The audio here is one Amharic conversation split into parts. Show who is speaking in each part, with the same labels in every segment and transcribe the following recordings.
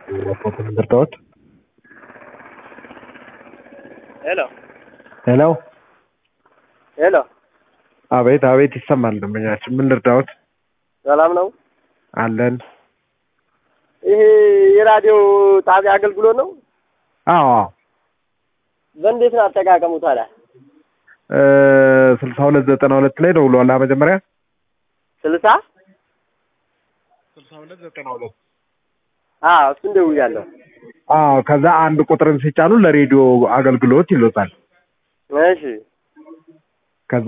Speaker 1: እርዳዎት
Speaker 2: ሄሎ
Speaker 1: ሄሎ
Speaker 2: ሄሎ፣
Speaker 1: አቤት አቤት ይሰማል ደንበኛችን ምን ልርዳዎት
Speaker 2: ሰላም ነው?
Speaker 1: አለን
Speaker 2: ይሄ የራዲዮ ጣቢያ አገልግሎት ነው?
Speaker 1: አዎ አዎ
Speaker 2: በእንዴት ነው አጠቃቀሙ ታዲያ?
Speaker 1: ስልሳ ሁለት ዘጠና ሁለት ላይ ደውለዋል መጀመሪያ
Speaker 2: ስልሳ
Speaker 1: ስልሳ ሁለት ዘጠና ሁለት
Speaker 2: አዎ እሱን ደውያለሁ።
Speaker 1: አዎ ከዛ አንድ ቁጥርን ሲጫኑ ለሬዲዮ አገልግሎት ይሎታል
Speaker 2: እሺ
Speaker 1: ከዛ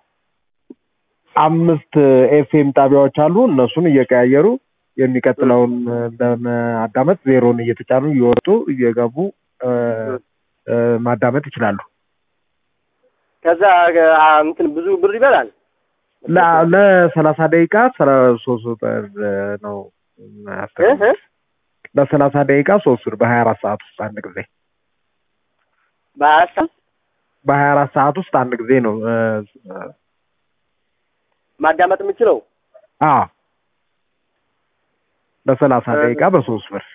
Speaker 1: አምስት ኤፍኤም ጣቢያዎች አሉ እነሱን እየቀያየሩ የሚቀጥለውን ለማዳመጥ ዜሮን እየተጫኑ እየወጡ እየገቡ እ፣ እ፣ ማዳመጥ ይችላሉ
Speaker 2: ከዛ አ፣ እንትን ብዙ ብር ይበላል።
Speaker 1: ለ- ለሰላሳ ደቂቃ ስራ ሶስት ብር ነው
Speaker 2: እ
Speaker 1: የሚያስተካክለው።
Speaker 2: እ
Speaker 1: ለሰላሳ ደቂቃ ሶስት ብር በሀያ አራት ሰዓት ውስጥ አንድ ጊዜ
Speaker 2: በሀያ
Speaker 1: በሀያ አራት ሰዓት ውስጥ አንድ ጊዜ ነው እ፣
Speaker 2: ማዳመጥ የምችለው
Speaker 1: አዎ ለሰላሳ
Speaker 2: እ፣
Speaker 1: ደቂቃ በሶስት ብር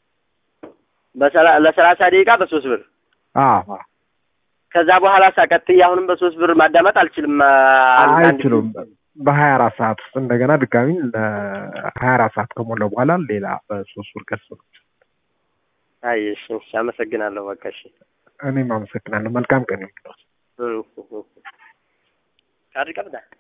Speaker 2: በሰላ- ለሰላሳ ደቂቃ በሶስት ብር
Speaker 1: አዎ አዎ።
Speaker 2: ከዛ በኋላ ሳቀጥዬ አሁንም በሶስት ብር ማዳመጥ አልችልም። አ፣ አንድ- አንድ
Speaker 1: አይችሉም በሀያ አራት ሰዓት ውስጥ እንደገና ድጋሚ ለሀያ አራት ሰዓት ከሞላ በኋላ ሌላ በሶስት ብር ቀስ ነው
Speaker 2: አይ እሺ፣ እሺ፣ አመሰግናለሁ። በቃ እሺ።
Speaker 1: እኔም አመሰግናለሁ መልካም ቀን ይሁንልዎት
Speaker 2: እ፣ እ፣ እ። ካርድ ቀብዳ